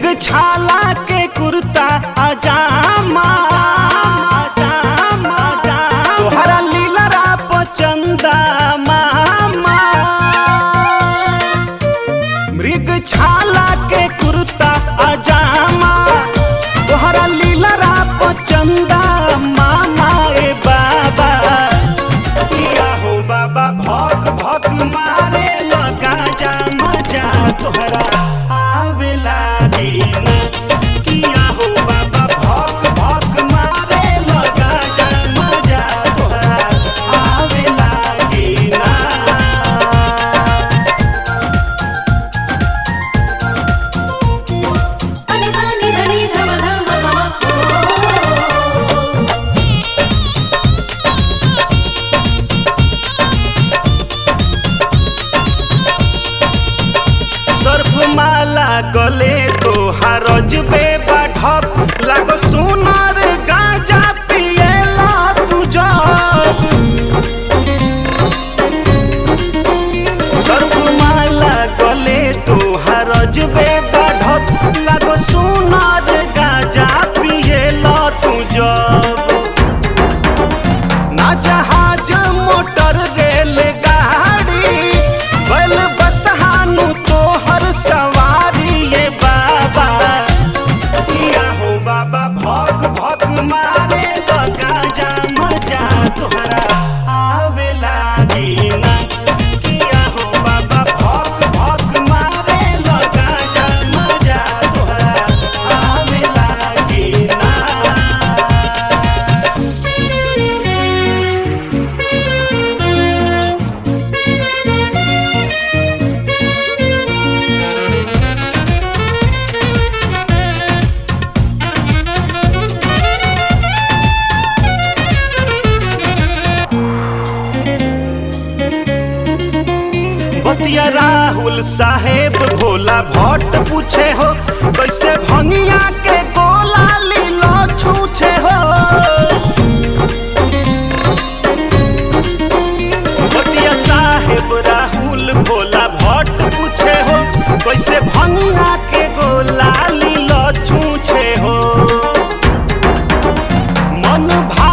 मृग छाला के कुर्ता अजामा अजामा, अजामा। तोहरा लीलरा पचंदा मामा मृग छाला के कुर्ता अजामा तोहरा लीलरा पचंदा मामा ए बाबा किया हो बाबा भक भक मारे लगा जा मजा तोहरा आवे लागी ना किया हो बाबा भक भक मारे लगा जा मजा तोहरा आवे लागी ना అని సాని ధని ధమ ధమ మమ ఓ सर्फ माला गले तो हरज बे बाढ़ब लागो सोनार गांजा पिएला तू जब सर्फ माला गले तो हरज बे बाढ़ब लागो सोनार गांजा पिएला तू जब ना जहाज मोटर रेल गाड़ी बैल बसहानु तो हर सवारी ये बाबा किया हो बाबा भक भक मारे लगा जा मजा तोहरा आवे लागी ना किया हो बाबा भक भक मारे लगा जा मजा तोहरा आवे लागी ना बतिया राहुल साहेब भोला भट्ट पूछे हो कैसे भंगिया के गोला लीलो छूछे हो बतिया साहेब राहुल भोला भट्ट पूछे हो कैसे भंगिया के गोला लीलो छूछे हो मन भा